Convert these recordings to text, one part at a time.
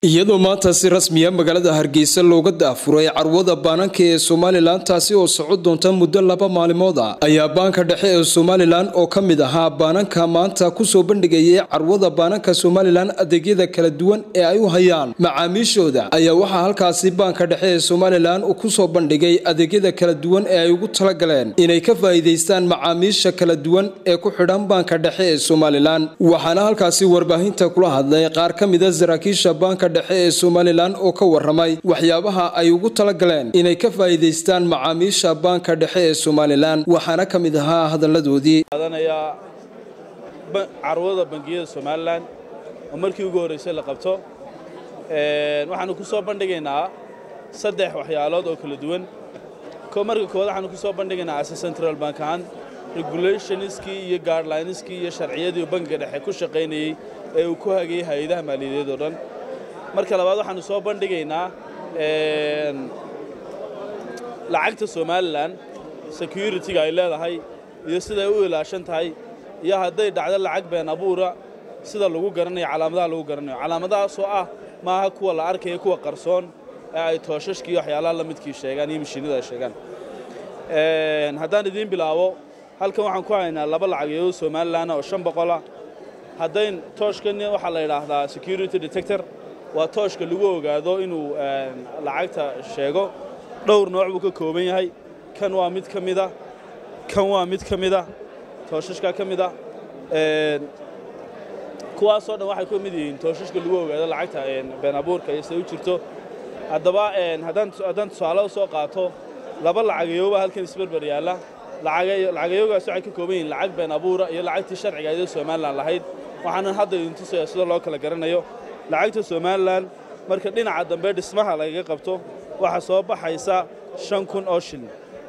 iyadoo maanta si rasmiya magaalada hargeysa looga daafuray carwada baananka ee somalilan taasi oo socon doonta muddo laba maalimood ah ayaa baanka dhexe ee somalilan oo ka mid ahaa baananka maanta kusoo bandhigayay carwada baananka somalilan adeegyada kala duwan ee ay u hayaan macaamiishooda ayaa waxaa halkaasi baanka dhexe ee somalilan uu kusoo bandhigay adeegyada kala duwan ee ay ugu talagaleen inay ka faa'iidaystaan macaamiisha kala duwan ee ku xidhan baanka dhexe ee somalilan waxaana halkaasi warbaahinta kula hadlay qaar ka mida saraakiisha baanka dhexe ee somalilan oo ka waramay waxyaabaha ay ugu talagaleen inay ka faa'iidaystaan macaamiisha baanka dhexe ee somalilan waxaana ka mid ahaa hadalladoodii qaadanayaa carwada bangiyada somalilan oo markii ugu horraysay la qabto waxaanu ku soo bandhigaynaa saddex waxyaalood oo kala duwan marka koowaad waxaanu ku soo bandhigaynaa ase central bank ahaan regulationskii iyo guidelineskii iyo sharciyadii bangiga dhexe ku shaqaynayey ee uu ku hagayay hay-adaha maaliyadeed oo dhan marka labaad waxaanu soo bandhigaynaa lacagta somalilan security-ga ay leedahay iyo siday u ilaashan tahay iyo hadday dhacdo lacag been abuura sida lagu garanayo calaamadaha lagu garanayo calaamadahaasoo ah maaha kuwa la arkaya kuwa qarsoon ee ay tooshashkii waxyaalaha la midkii sheegaan iyo mashiinada ay sheegaan haddaan idiin bilaabo halkan waxaan ku haynaa laba lacageedo somalilan oo shan boqolah haddayn tooshkan waxaa la yidhaahdaa security detector waa tooshka lagu ogaado inuu lacagta sheego dhowr nooc buu ka kooban yahay kan waa mid ka mida kan waa mid ka mida tooshashka ka mida kuwaasoo dhan waxay ka mid yihiin tooshashka lagu ogaado lacagta been abuurka iyo siday u jirto haddaba haddaan tusaale soo qaato laba lacagayooba halkan isberber yaalla lacagayoogaas waxay ka kooban yihiin lacag been abuura iyo lacagtii sharciga ayadoo somalilan lahayd waxaanan hadda idin tusaya sida loo kala garanayo lacagta somalilan marka dhinaca dambe dhismaha lagaga qabto waxaa soo baxaysa shan kun oo shilin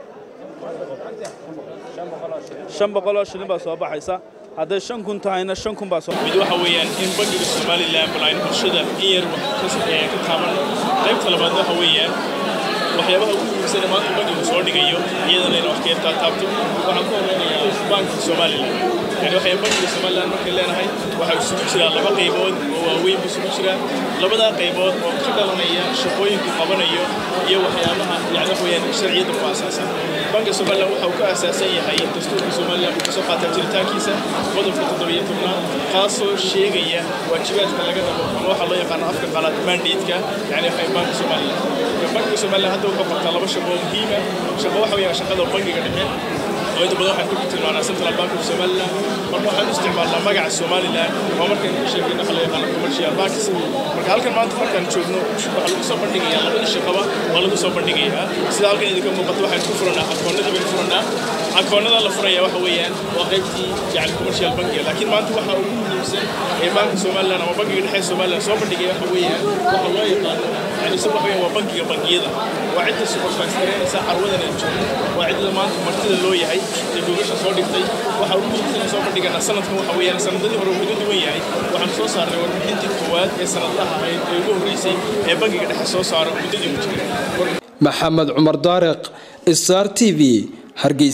shan boqol oo shilin baa soo baxaysa hadday shan kun tahayna shan kun baa soo mid waxa weeyaan in bangiga somalilan bal aynu bulshada in yar wax ka taaban qaybta labaad waxa weeyaan waxyaabaha ugu muhiimsana maanta bangigu soo dhigayo iyadana in wax ka yartaa taabto waxaan ku horeynayaa banka somalilan yani waxay bangiga somalilan markay leenahay waxaa isugu jiraa laba qaybood oo waaweyn buu isugu jiraa labadaa qaybood oo ka dhalanaya shaqooyinku qabanayo iyo waxyaabaha yani wax weeyaan sharciyadda ku asaasan banka somalilan waxa uu ka asaasan yahay dastuurka somalilan uu kasoo qaataa jiritaankiisa qodobka toddobiyo tobnaad kaasoo sheegaya waajibaadka laga rabo ama waxaa loo yaqaano afka qalaad mandateska yani waxay banka somalilan bankiga somalilan hadda wuxuu qabtaa laba shaqo oo muhiima shaqo waxa weeyaan shaqada bangiga dhexe oo inta badan waxaan ku tilmaanaa central bank of somaliland marka waxaan u isticmaalnaa magaca somaliland oo markaan ka sheegayna waxa la yaqaano commercial banks marka halkan maanta markaan joogno waxaa lagu soo bandhigayaa labada shaqaba waa lagu soo bandhigayaa sida halkan idinka muuqato waxaan ku furanaa akoonnadii baynu furanaa akoonnada la furaya waxa weeyaan waa qaybtii yani commercial bankiga laakiin maanta waxa ugu muhiimsan ee banka somaliland ama bankiga dhexe somaliland soo bandhigaya waxa weeyaan waxa loo yaqaano yani isagu waxa weeyaan waa bankiga bangiyada waa cidda supervise garanaysa carwadan aan joogno waa cidda maanta martida loo yahay ee googasha soo dhigtay waxa ugu muhiimsan soo bandhiganaa sanadkan waxa weeyaan sanadadii hore wuxuu ka duwan yahay waxaan soo saarnay warbixintii koowaad ee sanadlaha ahayd ee ugu horreysay ee bankiga dhexe soo saaro muddadii uu jiray maxamed cumar daariq star t v hargeysa